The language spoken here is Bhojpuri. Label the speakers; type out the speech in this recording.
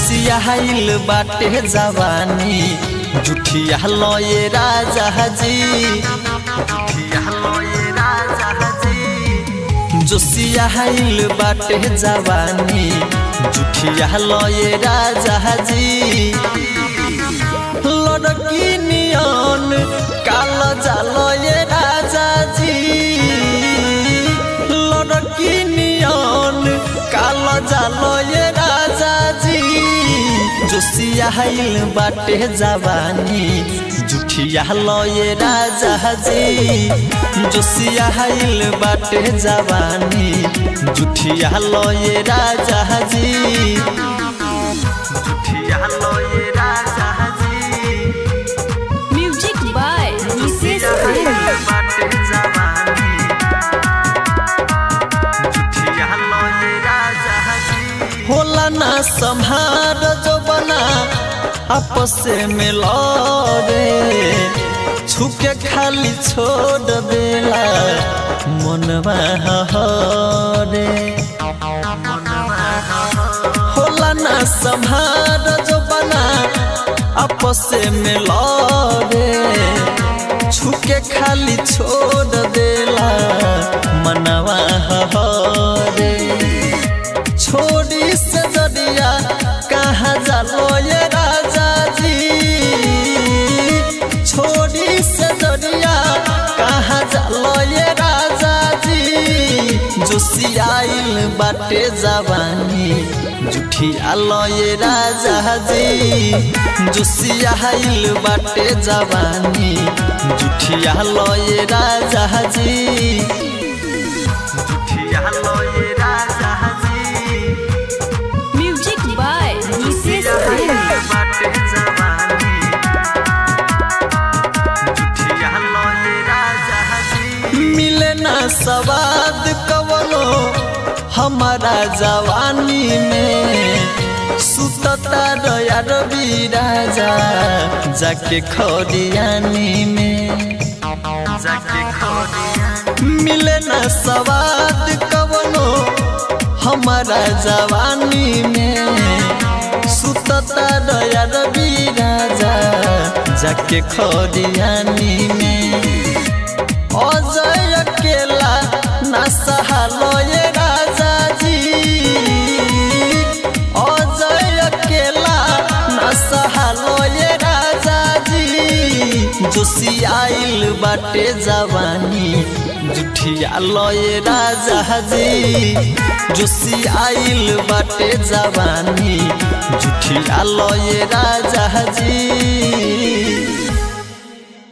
Speaker 1: जोसिया हाइल बाटे जवानी जुठिया लये राजा जी जुठिया लये राजा जी जोसिया हाइल बाटे जवानी जुठिया लये राजा जी लड़की नियन काल जालये राजा जी लड़की नियन काल जालये राजा जी जोसिया हाइल बाटे जवानी जुठिया लये राजा जी जोसिया हाइल बाटे जवानी जुठिया लये राजा जी जुठिया लये राजा जी
Speaker 2: म्यूजिक बाय विशेष प्रेमी
Speaker 1: होला ना संहार जो बना आपस में लड़े छुके खाली छोड़ देला मनवा हरे होला ना संहार जो बना आपस में लड़े छुके खाली छोड़ देला मनवा हरे छोड़ी से जदिया कहाँ जालो ये राजा जी छोड़ी से जदिया कहाँ जालो ये राजा जी जोसियाइल बाटे जवानी जुठिया लये राजा जी जोसियाइल बाटे जवानी जुठिया लये राजा जी जुठिया लये राजा जी
Speaker 2: म्यूजिक बाय विशेष प्रेमी
Speaker 1: मिले ना सवाद कवनो हमारा जवानी में सुतता दया रवि राजा जाके खरियानी में जाके मिले ना सवाद कवनो हमारा जवानी में सुतता दया रवि राजा जाके खरियानी में अजय अकेला ना सहालो ये राजा जी अजय अकेला ना सहालो ये राजा जी जोसियाइल बाटे जवानी जुठिया लये राजा जी जोसियाइल बाटे जवानी जुठिया लये राजा जी